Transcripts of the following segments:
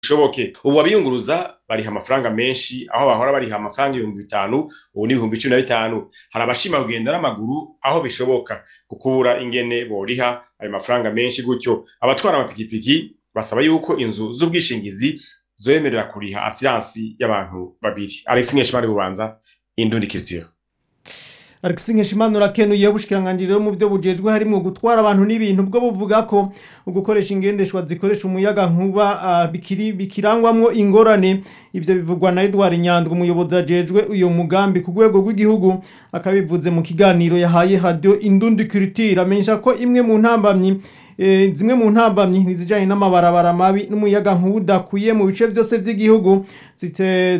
bishoboke ubu abiyunguruza bariha amafaranga menshi aho bahora bariha amafaranga ibihumbi bitanu ubu ni ibihumbi cumi na bitanu hari abashima kugenda n'amaguru aho bishoboka kukubura ingene boriha ayo mafaranga menshi gutyo abatwara amapikipiki basaba yuko inzu z'ubwishingizi zoyemerera kuriha asiransi y'abantu babiri alex nkeshimari bubanza indundi culture Alex Nkeshimana urakenuye ubushikiranganje mu byo bujejwe harimo gutwara abantu n'ibintu bwo buvuga ko ugukoresha ingendeshwa zikoresha umuyaga nkuba uh, bikiri bikirangwamwo ingorane ivyo bivugwa na Edward Nyandwi umuyobozi ajejwe uyo mugambi ku rwego rw'igihugu akabivuze mu kiganiro yahaye radio Indundi Culture amenyesha ko imwe mu ntambamyi e, zimwe mu ntambamyi nizijanye n'amabarabara mabi n'umuyaga nkuba udakwiye mu bice byose vy'igihugu zite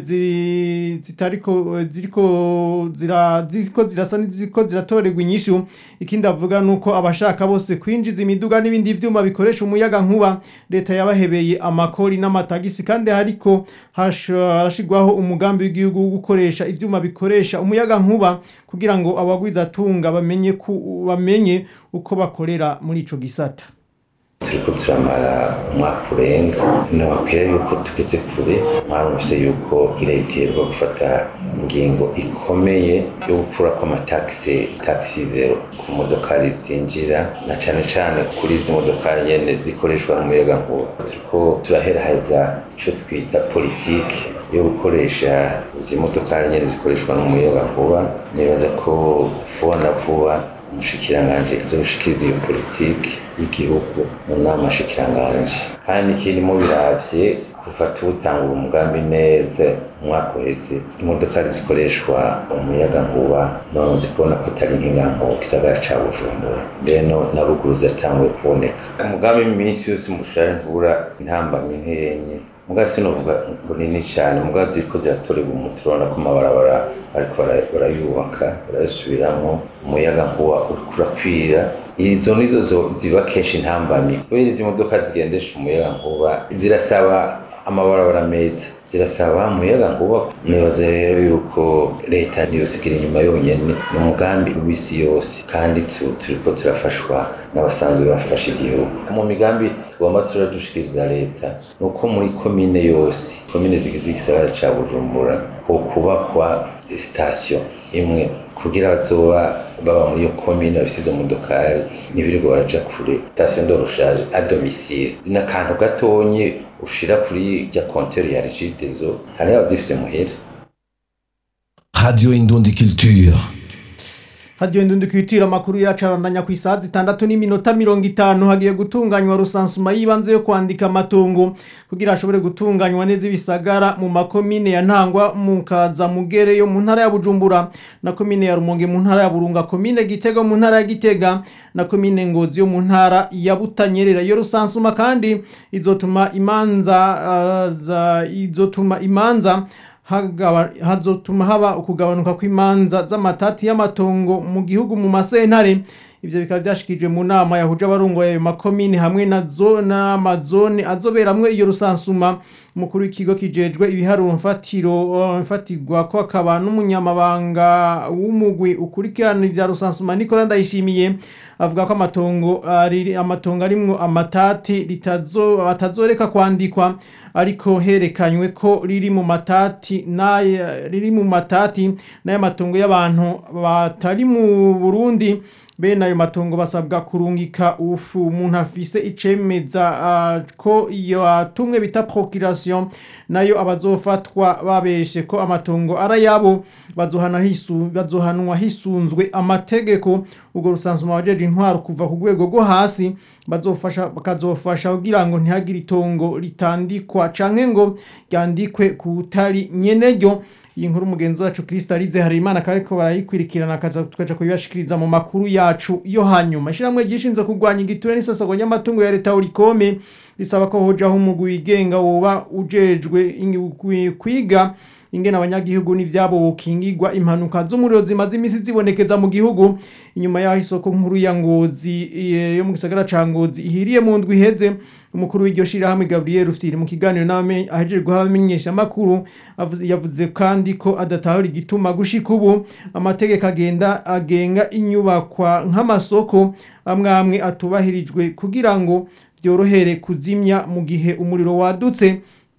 zitariko ziriko zira ziriko zirasa n'iziko ziratorerwa inyishu ikindi avuga nuko abashaka bose kwinjiza imiduga n'ibindi vyuma bikoresha umuyaga nkuba leta yabahebeye amakori n'amatagisi kandi hariko harashigwaho umugambi w'igihugu wo gukoresha ivyuma bikoresha umuyaga nkuba kugira ngo abagwiza tunga bamenye ku bamenye uko bakorera muri ico gisata turiko turamara umwaka urenga nababwira yuko tugeze kure mwarumvise yuko leta iheruka gufata ingingo ikomeye yo gukura kw'amatagisi tagisi zero ku modokari zinjira na cane cane kuri izi modokari nyene zikoreshwa n'umuyagankuba turiko turaheraheza ico twita politike yo gukoresha izi modokari nyene zikoreshwa n'umuyagankuba nibaza ko vuba na vuba umushikiranganji azoshikiriza iyo politiki y'igihugu mu nama shikiranganje kandi ikindi mubiravye kuva tuwutangura umugambi neza umwaka uheze imodoka zikoreshwa umuyagankuba none zikubona ko atari nk'inganko mu gisagara ca bujumbura mbeno na ruguru ziratanguye kuboneka umugambi iminsi yose mushare ntubura intambamyi nkenye muga sinovuga ngo nini cyane muga ziriko ziratorerwa umuti urabona ko amabarabara ariko barayubaka barayasubiramwo umuyaga nkuba uriko urakwira izo nizo ziba kenshi intambamyi kubera izi modoka zigendesha umuyaga nkuba zirasaba amabarabara meza zirasaba umuyaga nkuba nibaza rero yuko leta ntiyosigira inyuma yonyene ni umugambi w'isi yose kandi turiko turafashwa n'abasanzwe bafasha igihugu mu migambi tugomba turadushikiriza leta ni uko muri komine yose komine zigize igisagara ca bujumbura ho kubakwa sitasiyo imwe kugira bazoba baba muri iyo komine bafise izo modokari ntibirirwa baraja kure sitasiyo ndoroshaje a domicile ni akantu gatonye ushira kuri rya konteri ya regidezo hari abazifise muhera radio indundi culture hadiyo ndundi kwitira amakuru yacu arandanya ku isaha zitandatu n'iminota mirongo itanu hagiye gutunganywa rusansuma y'ibanze yo kwandika amatungo kugira ashobore gutunganywa neza ibisagara mu makomine ya ntangwa mu kaza mugere yo mu ntara ya bujumbura na komine ya rumonge mu ntara ya burunga komine gitega mu ntara ya gitega na komine ngozi yo mu ntara ya butanyerera iyo rusansuma kandi izotuma imanza uh, za izotuma imanza hazotuma haba ukugabanuka kw'imanza z'amatati y'amatongo mu gihugu mu masentare ivyo bikaba vyashikijwe mu nama yahuje abarongoye ayo makomine hamwe n'amazone azoberamwo iyo rusansuma umukuru w'ikigo kijejwe ibiharuro mfatiro mfatirwa ko akaba n'umunyamabanga w'umugwi ukurikirana ivya rusansuma Nicola Ndayishimiye avuga ko amatongo ari amatongo arimwo amatati ritazo atazoreka kwandikwa ariko herekanywe ko riri mu matati naye riri mu matati naye matongo y'abantu batari mu Burundi bene ayo matongo basabwa kurungika ufu umuntu afise icemeza uh, ko iyo atumwe bita procuration nayo abazofatwa babeshe ko amatongo arayabo bazohana hisu bazohanwa hisunzwe amategeko ubwo rusansuma wajeje intwaro kuva ku rwego rwo hasi bazofasha bakazofasha kugira ngo ntihagire itongo ritandikwa canke ngo ryandikwe kutari nyeneryo iyi nkuru mugenzi wacu Kristalize Harimana kariko barayikwirikirana akaza tukaja kuyibashikiriza mu makuru yacu yo hanyuma ishiramwe gishinze kurwanya igiture n'isasagwa ry'amatungo ya leta urikome risaba ko hojaho umugwi wigenga woba ujejwe kwiga ingene abanyagihugu n'ivyabo bokingirwa impanuka z'umuriro zimaze imisi zibonekeza mu gihugu inyuma yaho isoko nkuru ya ngozi yo mu gisagara ca ngozi ihiriye mu ndwi iheze umukuru w'iryo shirahamwe Gabriel Rufyiri mu kiganiro nawe ahejeje guha abamenyesha amakuru yavuze kandi ko adatahura igituma gushika ubu amategeko agenda agenga inyubakwa nk'amasoko amwe amwe atubahirijwe kugira ngo byorohere kuzimya mu gihe umuriro wadutse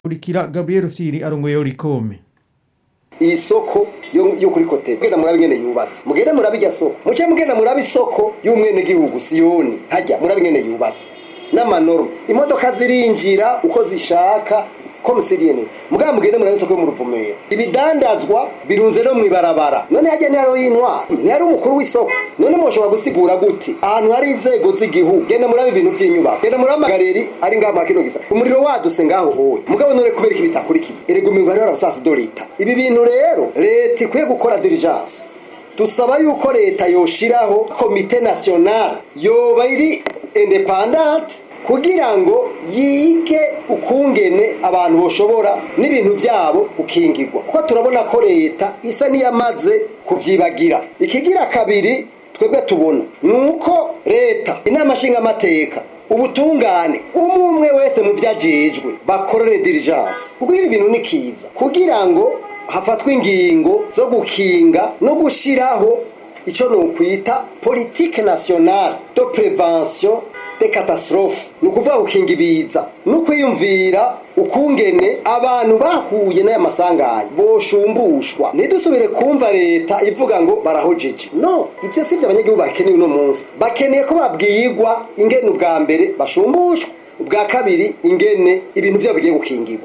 kurikira Gabriel Firi arongoye Orikome iyi soko yo yo kuri kote mugenda murabe ingene yubatse mugende murabe irya soko muce mugenda murabe isoko y'umwene gihugu siyoni hajya murabe ingene yubatse n'amanorme imodoka zirinjira uko zishaka ko musiriyene mugaba mugende murabe isoko yo mu ruvumera ibidandazwa birunze no mwibarabara none hajya ni haro y'intwara ni haro umukuru w'isoko none mushobora gusigura gute ahantu hari inzego z'igihugu genda murabe ibintu by'inyubako genda murabe amagareri ari ngaho makino gisa umuriro waduse ngaho hoye mugabo none kubera iki bitakurikiye erega umengo hariho abasasi do leta ibi bintu rero leta ikwiye gukora diligence dusaba yuko leta yoshiraho komite nationale yoba iri independante kugira ngo yige ukungene abantu boshobora n'ibintu byabo gukingirwa kuko turabona ko leta isa n'iyamaze kuvyibagira ikigira kabiri twebwe tubona ni uko leta inama nshingamateka ubutungane umwe umwe wese mu vyajejwe bakorere diligence kuko ibi bintu ni kiza kugira ngo hafatwe ingingo zo gukinga no gushiraho ico nokwita politique nationale de prévention de catastrophe ni ukuvuga gukinga ibiza no kwiyumvira ukungene abantu bahuye n'aya masanganya boshumbushwa ntidusubire kumva leta ivuga ngo barahojeje no ibyo si byo abanyagihugu bakeneye uno munsi bakeneye ko babwirwa ingene ubwa mbere bashumbushwa ubwa kabiri ingene ibintu byabo bigiye gukingirwa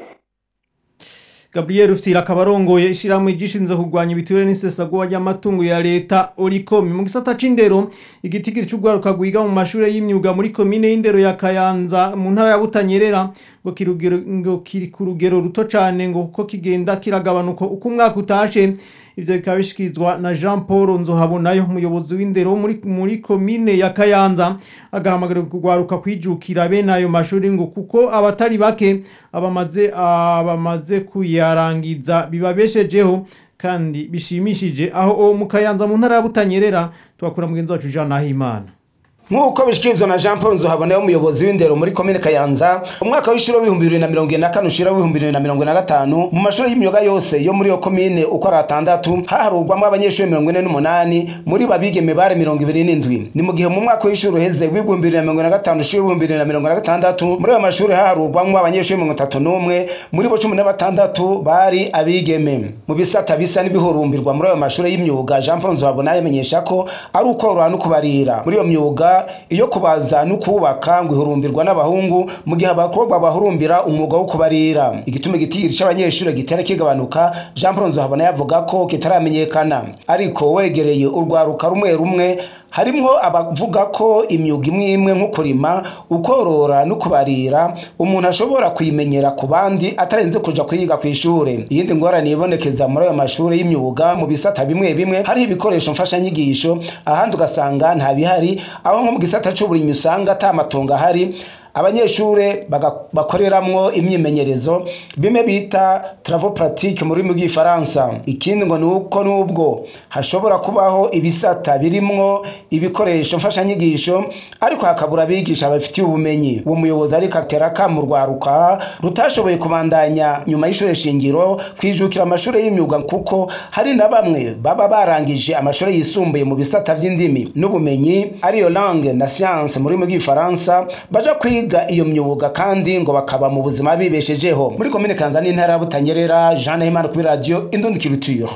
Gabriel Fira kabarongoye ishiramwe gishinze kugwanya ibiture n'isesagwa ry'amatungo ya leta Oricom mu gisata c'indero igitigiri c'ugwaruka gwiga mu mashure y'imyuga muri komine y'indero ya Kayanza mu ntara ya Butanyerera ngo kirugero ngo kiri ku rugero ruto cane ngo kuko kigenda kiragabanuka uko umwaka utashe ivyo bikaba bishikirizwa na Jean Paul Nzohabonayo umuyobozi w'indero muri muri komine ya Kayanza agahamagarira kugwaruka kwijukira bene ayo mashuri ngo kuko abatari bake abamaze abamaze kuyarangiza bibabeshejeho kandi bishimishije aho mu Kayanza mu ntara ya Butanyerera twakura mugenzi wacu Jean Nahimana nk'uko bishikirizwa na jean paul nzohabona umuyobozi w'indero muri komine kayanza umwaka w'ishuri w'ibihumbi bibiri na mirongo ine na kane ushira w'ibihumbi bibiri na mirongo ine na gatanu mu mashuri y'imyuga yose yo muri iyo komine uko ari atandatu haharurwamo abanyeshuri mirongo ine n'umunani muri babigeme bare mirongo ibiri n'indwi ni mu gihe mu mwaka w'ishuri uheze w'ibihumbi bibiri na mirongo ine na gatanu ushira w'ibihumbi bibiri na mirongo ine na gatandatu muri ayo mashuri haharurwamo abanyeshuri mirongo itatu n'umwe muri bo cumi na batandatu bari abigeme mu bisata bisa n'ibihurumbirwa muri ayo mashuri y'imyuga jean paul nzohabona yamenyesha ko ari ukorora no kubarira muri iyo myuga iyo kubaza no kubaka ngo ihurumbirwa n'abahungu mu gihe abakobwa bahurumbira umwuga wo kubarira igituma igitigiri cy'abanyeshuri gitera kigabanuka jean paul nzohabona yavuga ko kitaramenyekana ariko wegereye urwaruka rumwe rumwe harimwo abavuga ko imyuga imwe imwe nko kurima ukorora no kubarira umuntu ashobora kuyimenyera ku bandi atarenze kuja kuyiga ku ishure iyindi ngorane ibonekeza muri ayo mashuri y'imyuga mu bisata bimwe bimwe hariho ibikoresho mfashanyigisho ahandi ugasanga nta bihari aho nko mu gisata c'uburimyi usanga ata matongo ahari abanyeshure bakoreramwo imyimenyerezo bimwe bita travaux pratique mu rurimi rw'ifaransa ikindi ngo ni uko n'ubwo hashobora kubaho ibisata birimwo ibikoresho mfashanyigisho ariko hakabura abigisha babifitiye ubumenyi uwo muyobozi ariko atera mu rwaruka rutashoboye kubandanya nyuma y'ishure shingiro kwijukira amashuri y'imyuga kuko hari na bamwe baba barangije amashuri yisumbuye mu bisata vy'indimi n'ubumenyi ariyo langue na science mu rurimi rw'ifaransa baja kwiga iyo myuga kandi ngo bakaba mu buzima bibeshejeho muri komine kanza n'intara ya butanyerera jean nahimana kuri radiyo indundi culture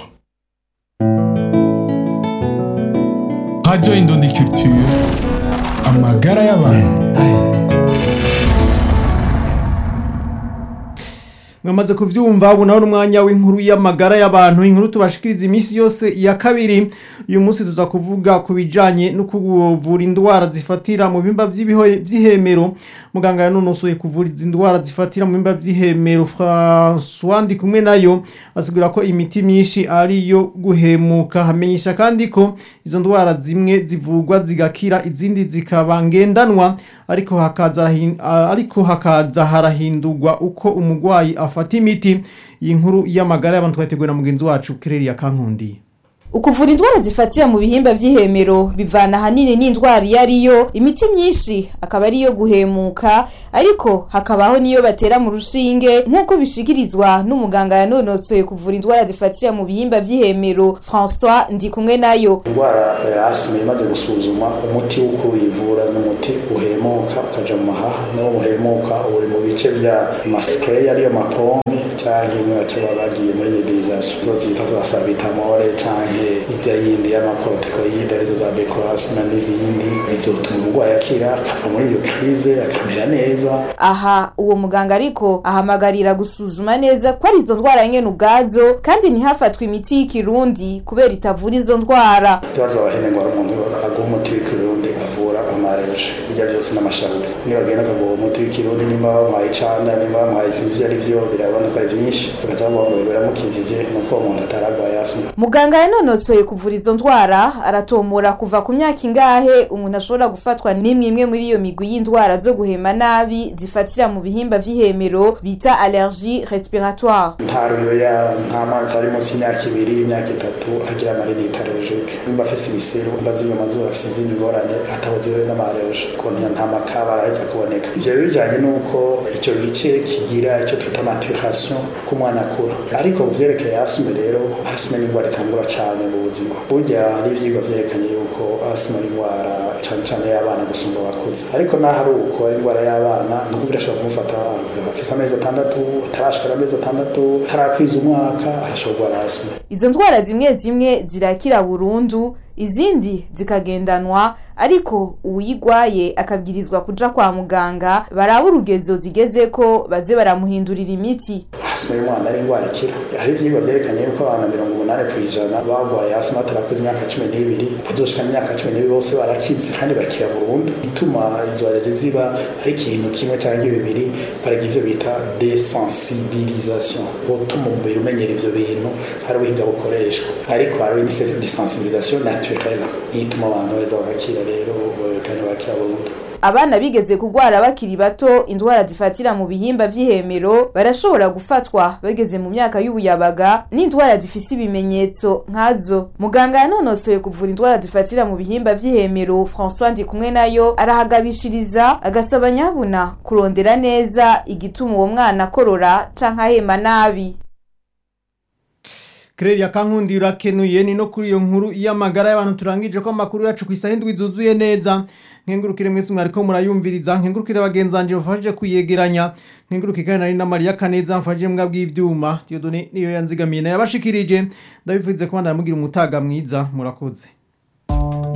radiyo indundi culture amagara y'abantu mwamaze kuvyumva ubu naho n'umwanya w'inkuru y'amagara y'abantu inkuru tubashikiriza iminsi yose ya kabiri uyu munsi tuza kuvuga ku bijanye no kuvura indwara zifatira mu bimba vy'ihemero muganga yanonosoye kuvura izi ndwara zifatira mu bimba vy'ihemero François ndi kumwe nayo asigura ko imiti myinshi ari iyo guhemuka hamenyesha kandi ko izo ndwara zimwe zivurwa zigakira izindi zikaba ngendanwa ariko hakaza ariko hakaza harahindurwa uko umugwayi afata imiti iyi nkuru y'amagara y'abantu twateguwe na mugenzi wacu Kireri ya Kankundi ukuvura indwara zifatira mu bihimba vy'ihemero bivana ahanini n'indwara iyo ariyo imiti myinshi akaba ariyo guhemuka ariko hakabaho niyo batera mu rushinge nk'uko bishikirizwa n'umuganga yanonosoye kuvura indwara zifatira mu bihimba vy'ihemero François Ndikumwe nayo indwara ya asima imaze gusuzuma umuti w'uko uyivura ni umuti uhemuka ukaja mu mahaha n'uwo muhemuka uri mu bice vya maspray ariyo mapompe canke imwe baca baba bagiye muri nebulisation izo zita za sabitamole canke irya yindi y'amakortikoide arizo za becoasma n'izindi bizotuma umurwayi akira akava muri iyo krize akamera neza aha uwo muganga ariko ahamagarira gusuzuma neza ko ari izo ndwara nyene ubwazo kandi ntihafatwe imiti y'ikirundi kubera itavura izo ndwara ikibazo abahene ngo ari umuntu aguha umuti w'ikirundi avura amareje ibyo byose n'amasharuzi nibagenda akaguha umuti w'ikirundi nimba bamuhaye icana nimba bamuhaye isinzi ivyo ari vyo birabona ko ari vyinshi bagaca bavuga ngo biramukijije nuko uwo muntu ataragwaye asima muganga yanonosoye kuvura izo ndwara aratomora kuva ku myaka ingahe umuntu ashobora gufatwa n'imwe imwe muri iyo migwi y'indwara zo guhema nabi zifatira mu bihimba vy'ihemero bita allergie respiratoire nta ruyoya nta mwaka ari munsi y'imyaka ibiri imyaka itatu agira amarinite allergique nimba afise ibiseru nimba z'iyo mazuru afise izindi ngorane atabuziwe n'amareje ukuntu nta makaba araheza kuboneka ivyo rero bijanye n'uko ico gice kigira ico twita maturation k'umwana akura ariko ku vyerekeye asime rero asime ni indwara itangura cane mu buzima burya hari ivyigwa vyerekanye yuko asime ari indwara cane cane y'abana gusumba abakuze ariko naho ari uko ari indwara y'abana ni ukuvuga irashobora kumufata afise amezi atandatu atarashikara amezi atandatu atarakwiza umwaka arashobora kurwara asime izo ndwara zimwe zimwe zirakira burundu izindi zikagendanwa ariko uwuyigwaye akabwirizwa kuja kwa muganga baraba urugezo zigezeko baze baramuhindurira imiti asima y'umwana ari indwara ikira hari ivyigwa vyerekanye yuko abantu mirongo umunani kw'ijana bagwaye asima batarakuze imyaka cumi n'ibiri bazoshika imyaka cumi n'ibiri bose barakize kandi bakira burundu ituma izo allergie ziba ari ikintu kimwe canke bibiri baragira ivyo bita desensibilisation gutuma umubiri umenyera ivyo bintu hari ubuhinga bukoreshwa ariko hari desensibilisation naturelle niyo ituma abantu beza bagakira rero kandi bakira burundu abana bigeze kugwara bakiri bato indwara zifatira mu bihimba vy'ihemero barashobora gufatwa bageze mu myaka y'ubuyabaga n'indwara zifise ibimenyetso nkazo muganga yanonosoye kuvura indwara zifatira mu bihimba vy'ihemero François Ndikumwe nayo arahagabishiriza agasaba nyabuna kurondera neza igituma uwo mwana akorora canke ahema nabi Claire kankundi urakenuye ni no kuri iyo nkuru y'amagara y'abantu turangije ko amakuru yacu ku isaha indwi zuzuye neza nkengurukire mwese mwariko murayumviriza nkengurukire bagenzanje bafashije kuyegeranya nkengurukire kandi nari na Maria Kaneza mfashije mbwa bw'ivyuma Dieudonne niyo yanzigamiye na yabashikirije ndabivuze ko bandamugira umutaga mwiza murakoze